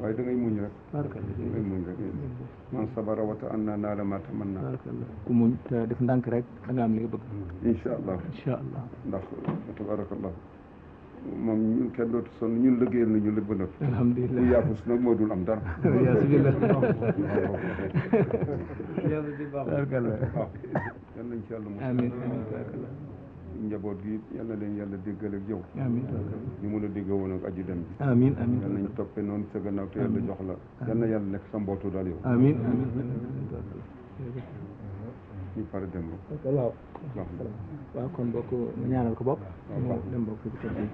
waaye da ngay muñ rek barakallah da ngay muñ rek man sabara wata an naa naa la ma tamanna barakallah ku muñ te def ndànk rek da nga am li nga bëgg incha allah incha allah ndax tabarakallah moom ñun kenn dootu sonn ñun liggéeyal nañu lépp ba noppi bu alhamdulilah yaafus nag moo dul am dara yasubillah waaw barakallah waaw yal nañ ci yàlla mu amin amin barakallah njaboot gi yal na leen yàlla déggal ak yow amin barakallah ñu mun a dégg woon ak aji dem bi amin amin yal nañ toppee noonu sa gannaaw te yàlla jox la yal na yàlla nekk sa mbootu daal yow amin amin amin barakallah ñu pare dem ba waaw baax na waaw kon bokk nga ñaanal ko bokk mu dem bokk ci kër gi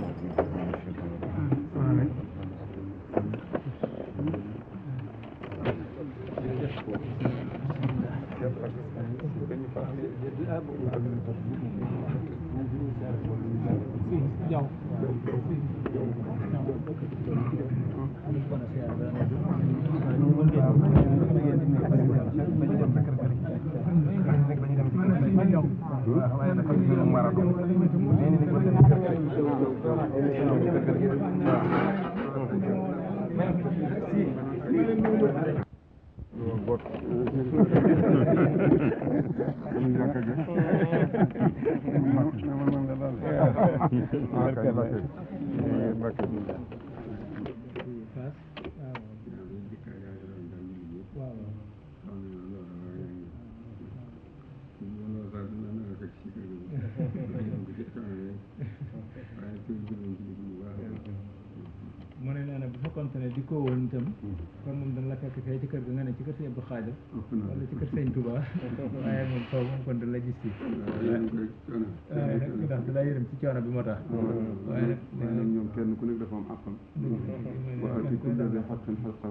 mu ne nee na bu fekkoon ne di ko woon itam kon moom dana la fekk fee ci kër ga nga ne ci kër sëñ Abdou Khadir wala ci kër sëñ Touba waaye moom foofu moom kon dana la gis fii waaye nag ndax da laa yërëm ci coono bi moo tax waaye nag waaye nag ñoom kenn ku nekk dafa am àqam wa aati kulla di xaqin xaqahu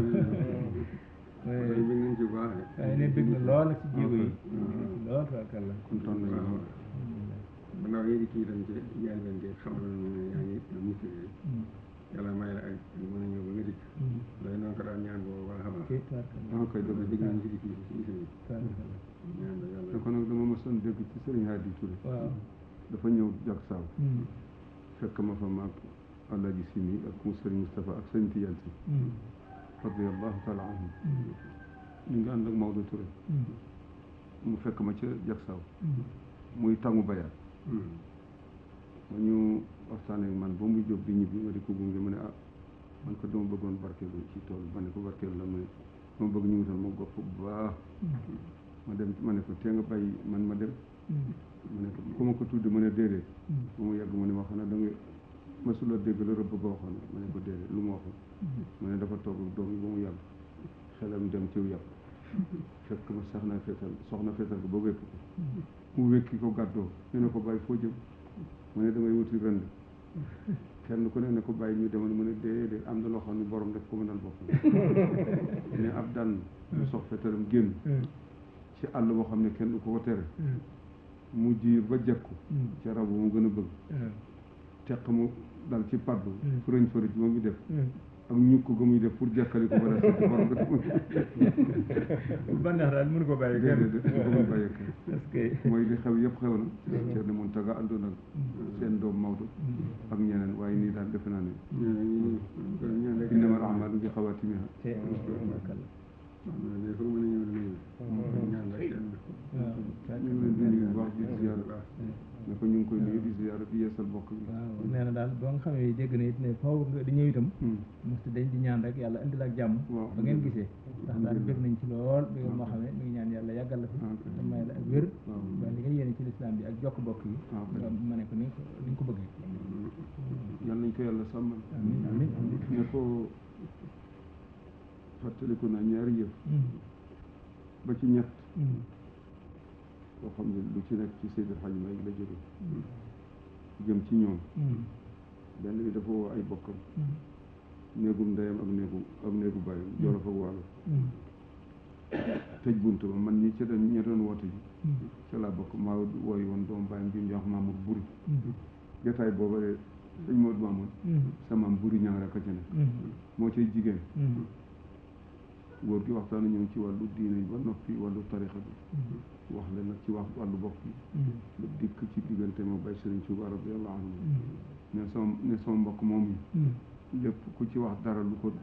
waaye ne bëgg na lool nag ci jéego yi lool tabarkàlla kontaan nañu lool gannaaw yéegi kii itam ci jaay leen gi xamal na ne yaa ngi mucc yàlla may la ak mën a ñëw ba nga dikk lay noonu ko daan ñaan boobu baax a baax ok tabarkàlla dama koy dégg dégg nañ ci dikk yi ci mission yi tabarkàlla ñaan la yàlla te kon nag dama mësoon dégg ci Serigne Hadi Touré waaw dafa ñëw jak saaw fekk ma fa maag Alaaji Simi ak mu Serigne Moustapha ak Serigne Tidiane si radiallahu taala anhum ñu ngi ànd ak Maodo Touré mu fekk ma ca jak saaw muy tàngu bayaat ma ñu waxtaanee ak man ba muy jóg di ñibbi ma di ko gunge ma ne ah man ko dama bëggoon barkeelu ci tool ma ne ko barkeelu la ma ne dama bëgg ñu wutal ma gopp bu baax ma dem ma ne ko tee nga bàyyi man ma dem ma ne ko ku ma ko tuddi ma ne déedéet ba mu yàgg mu ne ma xanaa da nga masula dégg la rëbb ba waxoon ma ne ko déedéet lu ma waxoon ma ne dafa toog ak doom yi ba mu yàgg xelam dem ciw yàpp fekk ma sax na fetal soxna fetal ko ba wékk ko mu wékki ko gàddoo ñu ne ko bàyyi foo jëm mu ne damay wuti rënd kenn ku ne ne ko bàyyi ñu demal mu ne déedéet am na loo xam ne borom def ko mënal boppam ne ab daan mu sox fetalam génn ci àll boo xam ne kenn du ko ko tere mu jiir ba jekku ca rab mu gën a bëgg teq mu dal ci paddu fërëñ fërëj ba muy def ak ñukk ga muy def pour jekkali ko ba def ci borom def ba neex daal mënu ko bàyyi kenn déedéet du ko mën bàyyi kenn parce que mooy li xew yëpp xew na Thierno Mountaga àndoon ak seen doom Maodo ak ñeneen waaye nii daal defe naa ne ñaan rek innamal a'maalu bi xawaatimihaa te tabarkàlla ne foo mën a ñëw dana ñëw ñaan rek waaw ñu ngi leen di nuyu bu baax di ziyaara ne ko ñu ngi koy nuyu di ziyaara di yeesal bokk bi waaw nee na daal boo nga xamee dégg na it ne foofu nga di ñëw itam mosta dañ di ñaan rek yàlla indil ak jàmm waaw ba ngeen gisee ndax daal bëgg nañ ci lool bi moo xamee mi ngi ñaan yàlla yàggal la fi waaw te may la ak wér waaw ba li nga yéene ci lislaam bi ak jokk bokk yi waaw nga ma ne ko ni nga ko ni nga ko bëggee yal nañ ko yàlla sàmmal amiin amiin amiin ne ko fàttaliku naa ñaari yëf ba ci ñett boo xam ne lu ci nekk ci Seydil Hadji Malick la jóge jëm ci ñoom benn bi dafa woo ay bokkam néegum ndeyam ak néegu ak néegu bàyyam jolof ak wàllu tëj bunt ba man ñi ca doon ñi doon woote ji ca laa bokk maa wooyu woon doomu bàyyam bi ñu wax Mamour Buri jotaay booba de sëñ Modou Mamoun sama Buri ñang rek a ca nekk moo cay jigéen góor gi waxtaan ñoom ci wàllu diine yi ba noppi wàllu tarixa bi wax leen nag ci wax wàllu bopp bi ba dikk ci diggante ma bay Sëriñ Tuuba radiyallahu anhu ne sama ne sama mbokk moom yi lépp ku ci wax dara lu ko